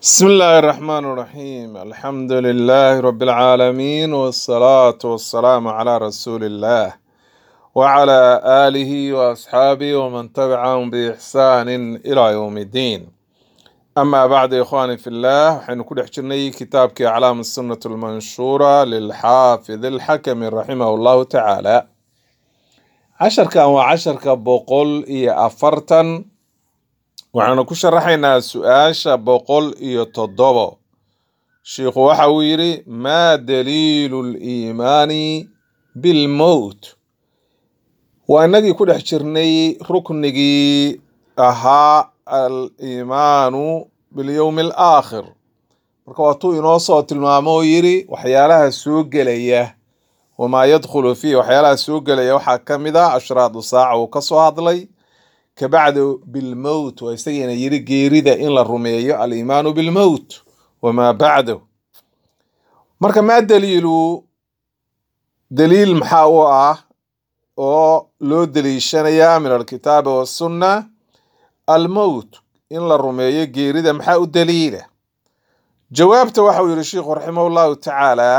بسم الله الرحمن الرحيم الحمد لله رب العالمين والصلاة والسلام على رسول الله وعلى آله وأصحابه ومن تبعهم بإحسان إلى يوم الدين أما بعد يا إخواني في الله حين كل حجرني كتابك أعلام السنة المنشورة للحافظ الحكم رحمه الله تعالى عشر كان وعشر كبقول إي أفرتن waxaanu ku sharaxaynaa su-aasha boqol iyo toddobo shiikhu waxa uu yidhi maa daliilu liimaani bilmowt waa inagii ku dhex jirnay ruknigii ahaa aliimaanu bilyowmi alaakhir marka waatuu inoo soo tilmaamo oo yidhi waxyaalaha soo gelaya wamaa yadkhulu fiih waxyaalaha soo gelaya waxaa ka mid ah ashraadu saaca uu ka soo hadlay kabacdu bilmowt waa isagiina yiri geerida in la rumeeyo aliimaanu bilmowt wamaa bacdahu marka maa daliilu daliil maxaa u ah oo loo daliishanayaa min alkitaabi wasunna almowt in la rumeeyo geerida maxaa u daliila jawaabta waxa uu yihi sheikhu raximah llahu tacaala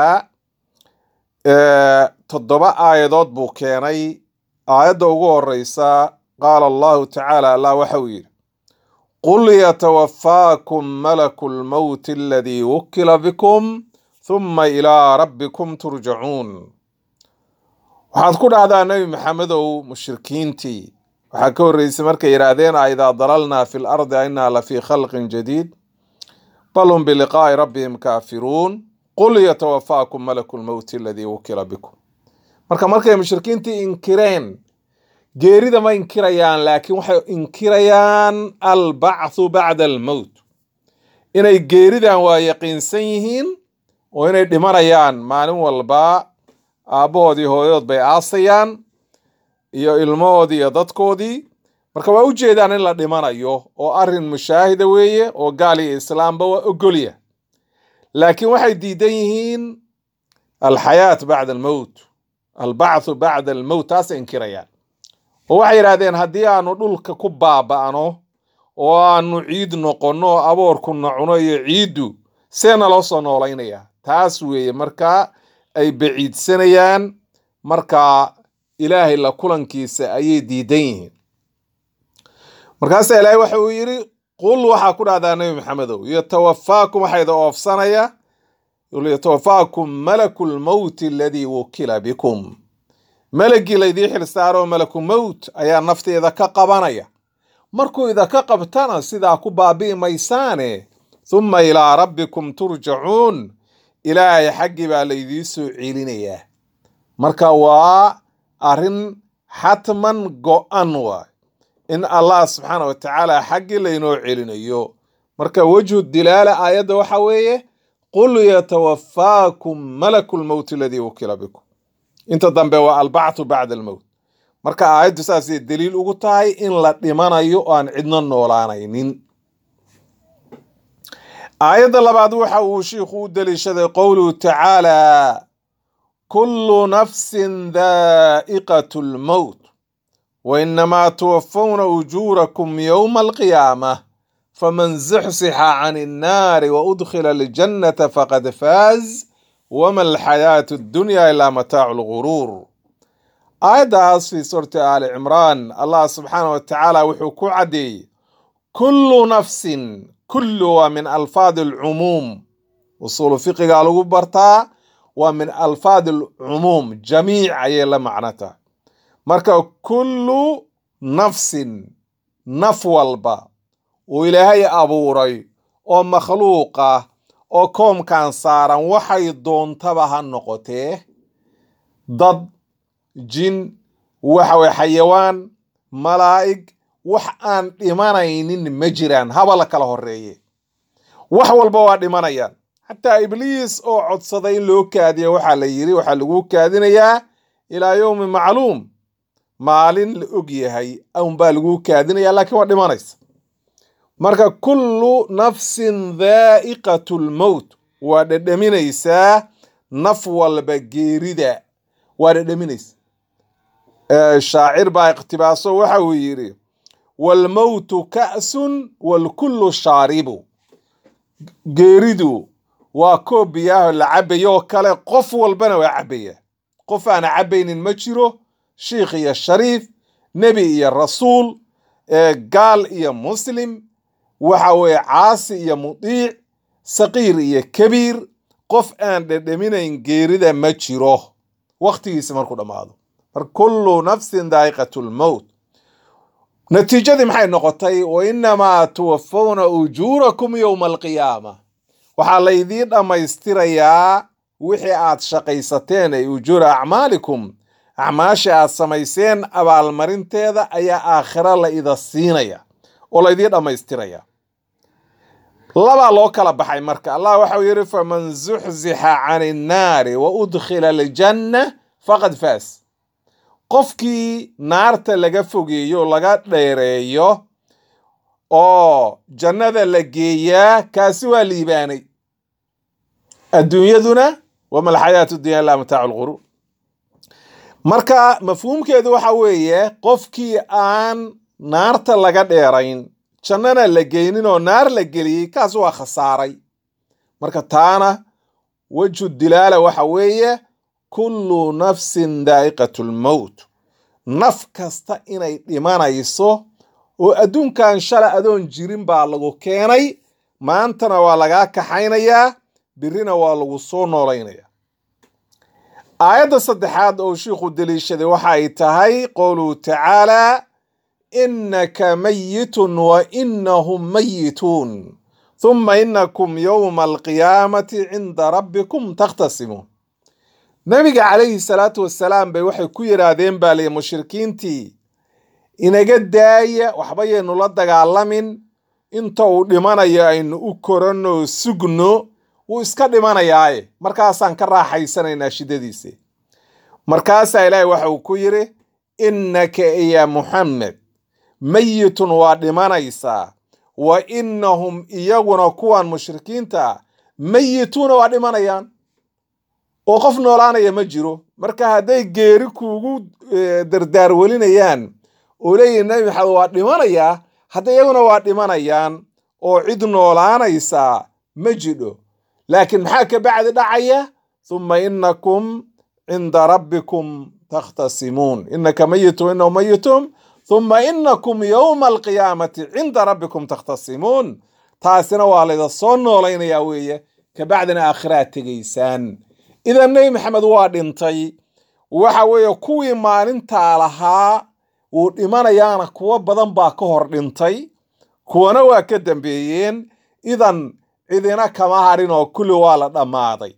toddoba aayadood buu keenay aayadda ugu horeysa qaala allahu tacaala allah waxa uu yidhi qul yatawafaakum malaku lmowti aladii wukila bikum huma ilaa rabbikum turjacuun waxaad ku dhahdaa nebi maxamedow mushrikiintii waxaa ka horreysay markay yidhaahdeen a idaa dalalnaa fi lardi ainaa lafii khalqin jadiid bal hum biliqaa'i rabbihim kaafiruun qul yatawafaakum malaku lmowti aladii wukila bikum marka markay mushrikiintii inkireen geerida ma inkirayaan laakiin waxay inkirayaan albacthu bacda almowt inay geeridan waa yaqiinsan yihiin oo inay dhimanayaan maalin walba aabbahoodii hooyadood bay aasayaan iyo ilmahoodii iyo dadkoodii marka waa u jeedaan in la dhimanayo oo arrin mushaahida weeye oo gaal iyo islaamba waa ogolya laakiin waxay diidan yihiin alxayaat bacda almowt albacthu bacda almowt taasay inkirayaan oo waxay yidhahdeen haddii aanu dhulka ku baaba'no oo aanu ciid noqonno oo aboorkuna cuno iyo ciiddu seena loo soo noolaynayaa taas weeye markaa ay baciidsanayaan markaa ilaahay la kulankiisa ayay diidan yihiin markaasaa ilaahay waxa uu yidhi qul waxaa ku dhahdaa nebi maxamedow yatawafaakum waxaa idin oofsanaya yatawafaakum malaku lmowti aladii wukila bikum melagii laydii xil saaroo malaku mowt ayaa nafteeda ka qabanaya markuu idinka qabtana sidaa ku baabi'i maysaane thumma ilaa rabbikum turjacuun ilaahay xaggii baa laydii soo celinayaa marka waa arrin xatman go-an waay in allah subxaana wa tacaala xaggii laynoo celinayo marka wejhu dilaala aayadda waxa weeye qul yatawafaakum malaku lmowti aladii wukila bikum inta dambe waa albacthu bacda almowt marka aayaddu saasay daliil ugu tahay in la dhimanayo oo aan cidno noolaanaynin aayadda labaad waxa uu shiikhu u daliishaday qowluhu tacaala kullu nafsin daa'iqatu lmowt wa inamaa tuwafawna ujuurakum yowma alqiyaamah faman zuxsixa can innaari wa udkhila aljannata faqad faaz wma alxayaatu addunya ilaa mataacu lguruur aayaddaas fii suurati aali cimraan allah subxaana wa tacaala wuxuu ku caddeeyey kullu nafsin kullu waa min alfaadi alcumuum usuulu fiqigaa lagu bartaa waa min alfaadi alcumuum jamiic ayay la macnata marka kullu nafsin naf walba uu ilaahay abuuray oo makhluuqa oo koomkan saaran waxay doontaba ha noqotee dad jin waxaweye xayawaan malaa'ig wax aan dhimanaynin ma jiraan haba la kala horeeye wax walba waa dhimanayaan xataa ibliis oo codsaday in loo kaadiya waxaa la yidhi waxaa lagu kaadinayaa ilaa yowmi macluum maalin la og yahay unbaa lagu kaadinaya laakiin waa dhimanaysa marka kullu nafsin daa'iqatu lmowt waa dhedhaminaysaa naf walba geerida waa dhedhaminaysa shaacir baa iqtibaaso waxa uu yidhi waalmowtu ka'sun waalkullu shaaribu geeridu waa koob biyaaho la cabayo oo kale qof walbana waa cabaya qof aana cabaynin ma jiro shiikh iyo shariif nebi iyo rasuul gaal iyo muslim waxa weeye caasi iyo mudiic saqiir iyo kabiir qof aan dhedhaminayn geerida ma jiro wakhtigiisa markuu dhammaado mar kullu nafsin daa'iqat lmowt natiijadii maxay noqotay wa inamaa tuwafawna ujuurakum yowma alqiyaama waxaa laydiin dhammaystirayaa wixii aad shaqaysateen ay ujuura acmaalikum acmaasha aad samayseen abaalmarinteeda ayaa aakhira la ida siinaya oo laydiin dhammaystiraya labaa loo kala baxay marka allah waxau yidhi faman zuxzixa can innaari wa udkhila aljanna faqad faas qofkii naarta laga fogeeyo laga dheereeyo oo jannada la geeyaa kaasi waa liibaanay adduunyaduna wama alxayaatu dunya ilaa mataacu lquruur marka mafhuumkeedu waxa weeye qofkii aan naarta laga dheerayn jannana la geynin oo naar la geliyey kaas waa khasaaray marka taana wejhu dilaala waxa weeye kullu nafsin daa'iqatu lmowt naf kasta inay dhimanayso oo adduunkan shala adoon jirin baa lagu keenay maantana waa lagaa kaxaynayaa birina waa lagu soo noolaynaya aayadda saddexaad oo shiikhu deliishaday waxa ay tahay qowluhu tacaalaa innaka mayitun wa inahum mayituun huma inakum yowma alqiyaamati cinda rabbikum takhtasimuun nabiga calayhi salaatu wasalaam bay waxay ku yidhaahdeen baa liyi mushrikiintii inaga daaya waxba yaynu la dagaalamin inta uu dhimanayo aynu u koranno sugno wuu iska dhimanayaaye markaasaan ka raaxaysanaynaa shiddadiisi markaasaa ilaahay waxa uu ku yidhi innaka ya muxamed mayitun waa dhimanaysaa wa innahum iyaguna kuwan mushrikiinta ah mayituuna waa dhimanayaan oo qof noolaanaya ma jiro marka hadday geeri kuugu dardaar welinayaan oo leeyihin nabi maxamed waa dhimanayaa hadda iyaguna waa dhimanayaan oo cid noolaanaysaa ma jidho laakiin maxaa ka bacdi dhacaya huma inakum cinda rabbikum takhtasimuun inaka mayitun inahu mayitun huma inakum yowma alqiyaamati cinda rabbikum takhtasimuun taasina waa layda soo noolaynayaa weeye kabacdina aakhiraad tegaysaan idan nebi maxamed waa dhintay waxa weeye kuwii maalintaa lahaa wuu dhimanayaana kuwo badan baa ka hor dhintay kuwana waa ka dambeeyeen idan cidina kama harin oo kulli waa la dhammaaday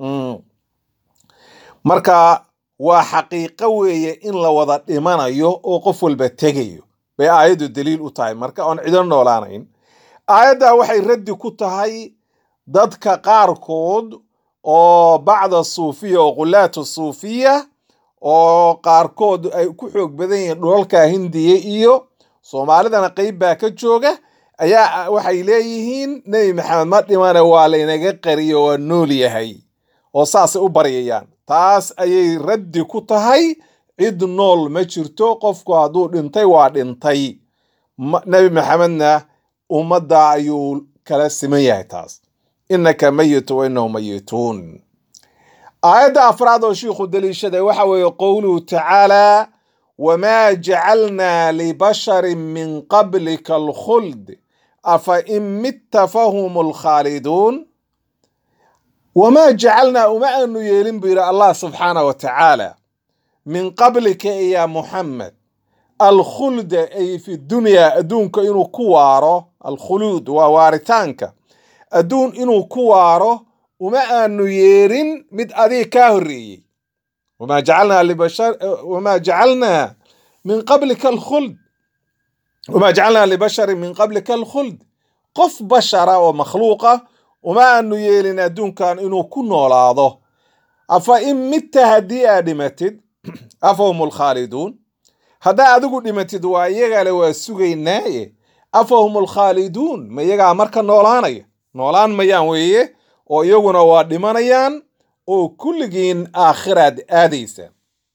marka waa xaqiiqo weeye in la wada dhimanayo oo qof walba tegayo bay aayaddu daliil u tahay marka oon cido noolaanayn aayaddaa waxay raddi ku tahay dadka qaarkood oo bacda suufiya oo qulaatu suufiya oo qaarkood ay ku xoog badan yihiin dhulalka hindiya iyo soomaalidana qeyb baa ka jooga ayaa waxay leeyihiin nebi maxamed ma dhimana waa laynaga qariyo waa nool yahay oo saasay u baryayaan taas ayay raddi ku tahay cid nool ma jirto qofku hadduu dhintay waa dhintay nebi maxamedna ummadda ayuu kala siman yahay taas inaka mayitu wa inahu mayituun aayadda afraad oo shiikhu daliishaday waxa weeye qowluhu tacaalaa wamaa jacalnaa libasharin min qablika alkhuld afa in mitta fahum alkhaaliduun wamaa jacalnaa uma aanu yeelin buu yidhi allah subxaanah wa tacaala min qablika ya muxamed alkhulda ay fi dunyaa adduunka inuu ku waaro alkhuluud waa waaritaanka adduun inuu ku waaro uma aanu yeerin mid adiga kaa horreeyey wamaa jacalnaa libashar wamaa jacalnaa min qablika alkhuld wamaa jacalnaa libasharin min qablika alkhuld qof bashara oo makhluuqa uma aanu yeelin adduunkan inuu ku noolaado afa in midta haddii aad dhimatid afahum alkhaaliduun haddaa adigu dhimatid waa iyagale waa sugaynaaye afahum alkhaaliduun ma iyagaa marka noolaanaya noolaan mayaan weeye oo iyaguna waa dhimanayaan oo kulligiin aakhiraad aadaysa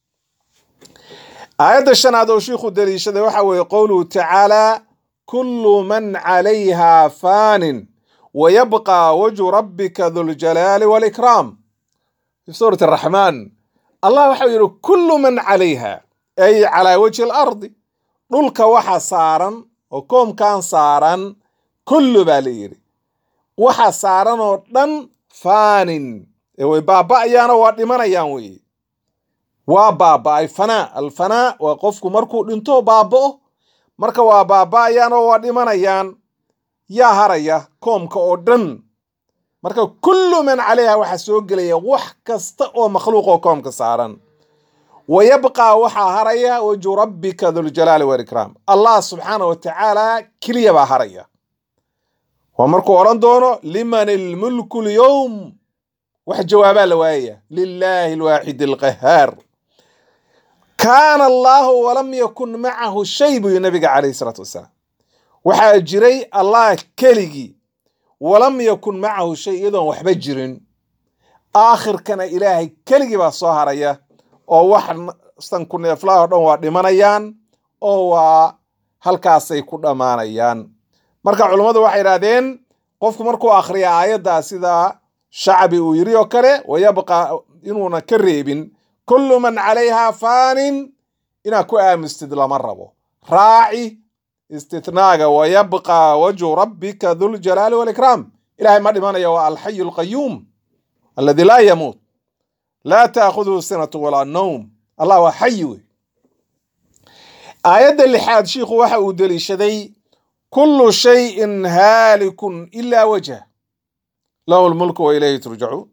aayadda shanaad oo shiikhu daliishaday waxa weeye qowluhu tacaalaa kullu man calayhaa faanin wayabqaa wajhu rabbika duljalaali walikraam fi suurati araxmaan allah waxau yidhi kullu man calayha ay calaa wajhi alardi dhulka waxa saaran oo koomkan saaran kullu baa la yidhi waxa saaran oo dhan faanin ee way baaba'ayaanoo waa dhimanayaan weeye waa baaba'ay fanaa alfanaa waa qofku markuu dhinto baaba'o marka waa baaba'ayaan oo waa dhimanayaan yaa haraya koomka oo dhan marka kullu man calayha waxaa soo gelaya wax kasta oo makhluuq oo koomka saaran wa yabqaa waxaa haraya wajhu rabbika duljalaali walikraam allah subxaana wa tacaala keliya baa haraya waa markuu odhan doono liman ilmulku lyowm wax jawaabaa la waayaya lilaahi alwaaxid alqahaar kaana allaahu walam yakun macahu shay buu yii nabiga calayhi salaatu wasalaam waxaa jiray allah keligii walam yakun macahu shay iyadoon waxba jirin aakhirkana ilaahay keligii baa soo haraya oo wax sanku neeflaha o dhan waa dhimanayaan oo waa halkaasay ku dhammaanayaan marka culummadu waxay idhahdeen qofku markuu akhriya aayaddaa sida shacbi uu yiri oo kale wayabqa inuuna ka reebin kullu man calayha faanin inaad ku aamustid lama rabo raaci istitnaaga wayabqaa wajhu rabbika duljalaali walikraam ilahay ma dhimanayo waa alxayu alqayuum aladi laa yamuut laa taakhuduhu sinatu walaa nowm allah waa xayi wey aayadda lixaad shiikhu waxa uu deliishaday kullu shayin haalikun ilaa wajha lahu lmulku wa ilayhi turjacuun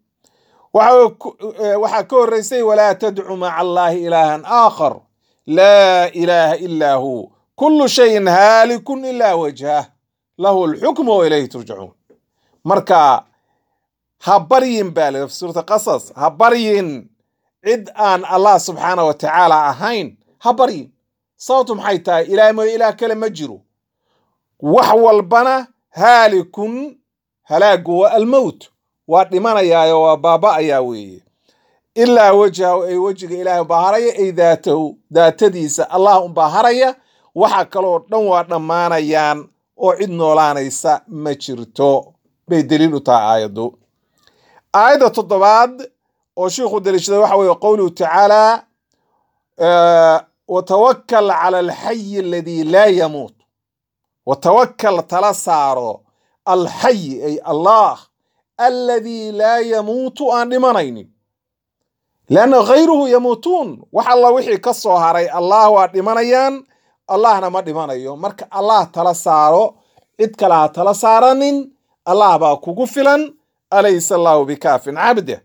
waxaa ka horreysay walaa tadcu maca allaahi ilaahan aakhar laa ilaaha ilaa hu kullu shayin haalikun ilaa wajhah lahu alxukmu wa ilayhi turjacuun marka ha baryin baa la suurta qasas ha baryin cid aan allah subxaana wa tacaala ahayn ha baryin sababtu maxay tahay ilaah mooye ilaah kale ma jiro wax walbana haalikun halaagu waa almowt waa dhimanayaayo waa baaba'ayaa weeye ilaa wajhahu ay wejiga ilaahay umbaa haraya ay daatahu daatadiisa allah umbaa haraya waxa kaloo dhan waa dhammaanayaan oo cid noolaanaysa ma jirto bay daliil u tahay aayaddu aayadda toddobaad oo shiikhu daliishaday waxa weeye qowluhu tacaala watawakal cala alxayi aladii laa yamuut watawakal tala saaro alxayi ay allah aladii laa yamuutu aan dhimanaynin leanna khayruhu yamuutuun wax alla wixii ka soo haray allah waa dhimanayaan allahna ma dhimanayo marka allah tala saaro cid kale ha tala saaranin allah baa kugu filan alaysa allahu bikaafin cabde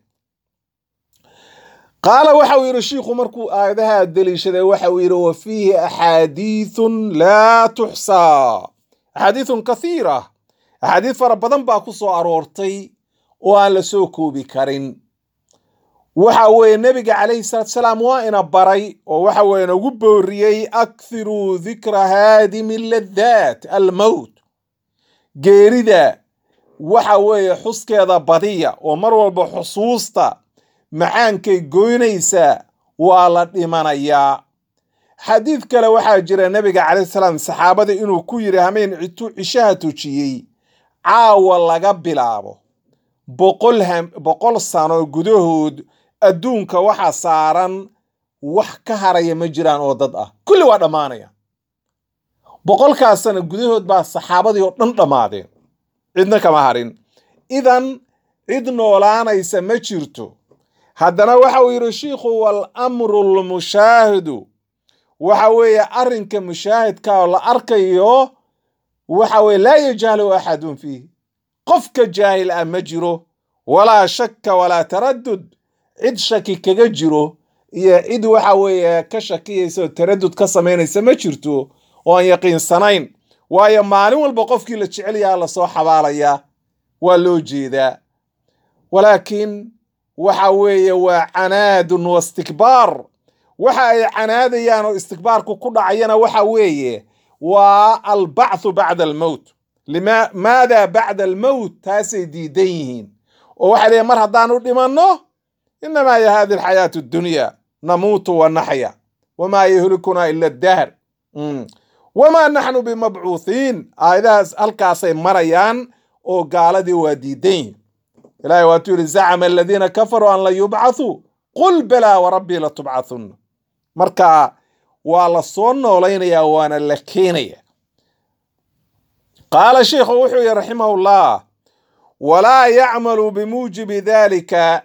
qaala waxa uu yidhi shiikhu markuu aayadaha deliishaday waxa uu yidhi wa fiihi axaadiithun laa tuxsaa axaadiithun kathiira axaadiid fara badan baa ku soo aroortay oo aan la soo koobi karin waxa weeye nebiga calayhi salaatu salaam waa ina baray oo waxa weeye nagu booriyey akhiruu dikra haadimi laddaat almowt geerida waxa weeye xuskeeda badiya oo mar walba xusuusta macaankay goynaysaa waa la dhimanayaa xadiid kale waxaa jira nebiga calayhi salaam saxaabada inuu ku yidhi hameen citu cishaha tujiyey caawa laga bilaabo boqol boqol sano gudahood adduunka waxa saaran wax ka haraya ma jiraan oo dad ah kulli waa dhammaanaya boqolkaas sano gudahood baa saxaabadii oo dhan dhammaadeen cidna kama harin idan cid noolaanaysa ma jirto haddana waxa uu yidhi shiikhu walamru lmushaahidu waxa weeye arrinka mushaahidka oo la arkayo waxa weye laa yajhalu axadun fiih qofka jaahil ah ma jiro walaa shakka walaa taradud cid shaki kaga jiro iyo cid waxa weeye ka shakiyaysa oo taradud ka samaynaysa ma jirto oo aan yaqiinsanayn waayo maalin walba qofkii la jecel yaha lasoo xabaalayaa waa loo jeedaa walaakiin waxa weeye waa canaadun wa istikbaar waxa ay canaadayaan oo istikbaarku ku dhacayana waxa weeye waa albacthu bacda almowt maada bacda almowt taasay diidan yihiin oo waxay leeyiin mar haddaanu dhimanno inamaa ya hadi alxayaatu addunya namuutu wa naxya wamaa yuhlikunaa ila addahr wamaa naxnu bimabcuuthiin aayadahaas halkaasay marayaan oo gaaladii waa diidan yihin ilahay waatuu yidhi zacama aladiina kafaruu an lan yubcathuu qul balaa warabbii latubcathunna marka waa la soo noolaynayaa waana la keenaya qaala sheikhu wuxuu yihi raximahu llah walaa yacmalu bimuujibi dalika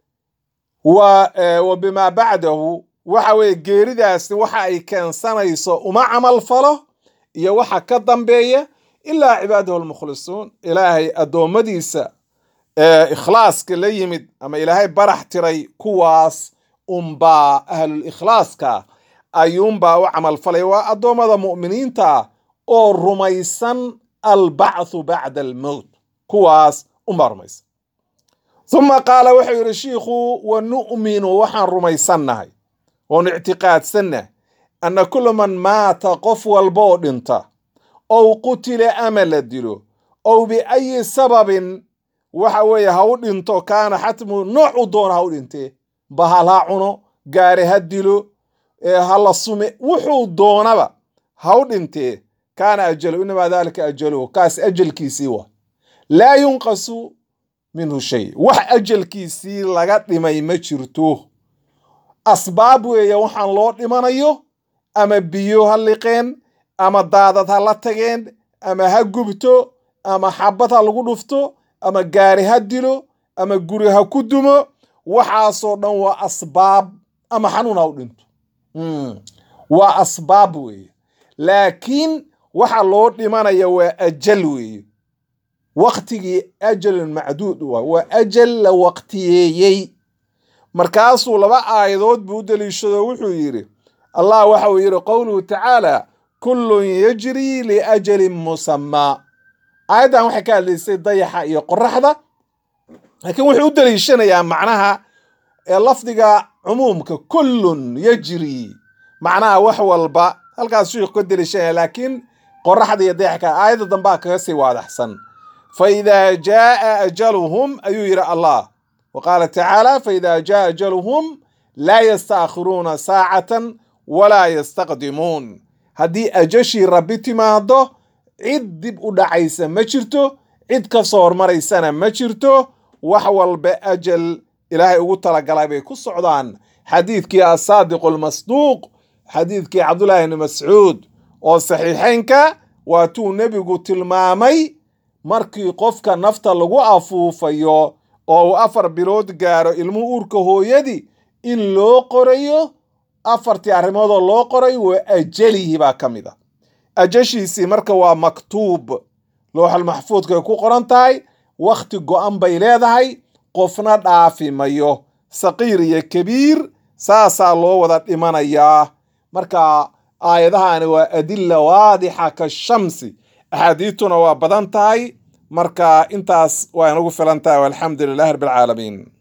wa bimaa bacdahu waxa weeye geeridaasi waxa ay keensanayso uma camal falo iyo waxa ka dambeeya ilaa cibaadahu lmukhlisuun ilaahay addoommadiisa ee ikhlaaska la yimid ama ilaahay barax tiray kuwaas unbaa ahlul ikhlaaska ayuunbaa u camal falay waa addoommada mu'miniinta oo rumaysan albacthu bacda almowt kuwaas unbaa rumaysan uma qaala wuxuu yidhi shiikhu wa nu'minu waxaan rumaysannahay oon ictiqaadsannahay anna kula man maata qof walba oo dhinta ow qutila ama la dilo ow biayi sababin waxa weeye ha u dhinto kaana xatmuhu noocu doona ha u dhintee bahal ha cuno gaari ha dilo ha la sume wuxuu doonaba ha u dhintee kaana ajalu inamaa dalika ajaluhu kaas ajalkiisii waa laa yunqasu minhu shay wax ajalkiisii laga dhimay ma jirto asbaab weeye waxaan loo dhimanayo ama biyo ha liqeen ama daadad ha la tageen ama ha gubto ama xabad ha lagu dhufto ama gaari ha dilo ama guri ha ku dumo waxaasoo dhan waa asbaab ama xanuun ha u dhinto waa asbaab weeye laakiin waxa loo dhimanaya waa ajal weeye waktigii ajalun macduud waa waa ajal la waqtiyeeyey markaasuu laba aayadood buu u deliishado wuxuu yidhi allah waxa uu yidhi qowluhu tacaala kullun yajrii liajalin musamaa aayaddan waxay ka hadlaysay dayaxa iyo qoraxda laakiin wuxuu u deliishanayaa macnaha ee lafdiga cumuumka kullun yajrii macnaha wax walba halkaas shiikhu ka deliishanaya laakiin qoraxda iyo dayaxka aayadda dambaa kaga sii waadaxsan fa idaa jaaa ajaluhum ayuu yidhi allah wa qaala tacaala faida jaa ajaluhum laa yastaakhiruuna saacatan walaa yastaqdimuun haddii ajashii rabbi timaado cid dib u dhacaysa ma jirto cid ka soo hormaraysana ma jirto wax walba ajal ilaahay ugu talagalay bay ku socdaan xadiidkii asaadiqu almasduuq xadiidkii cabdullaahi ibni mascuud oo saxiixeynka waatuu nebigu tilmaamay markii qofka nafta lagu afuufayo oo uu afar bilood gaaro ilmuhu uurka hooyadii in loo qorayo afartii arrimoodoo loo qoray waa ajalihi baa ka mid a ajashiisii marka waa maktuub looxal maxfuudkay ku qoran tahay wakhti go'an bay leedahay qofna dhaafi mayo saqiir iyo kabiir saasaa loo wada dhimanayaa marka aayadahani waa adilla waadixa ka shamsi axaadiituna waa badan tahay marka intaas waa inagu filan tahay walxamdu lilahi rabbi alcaalamiin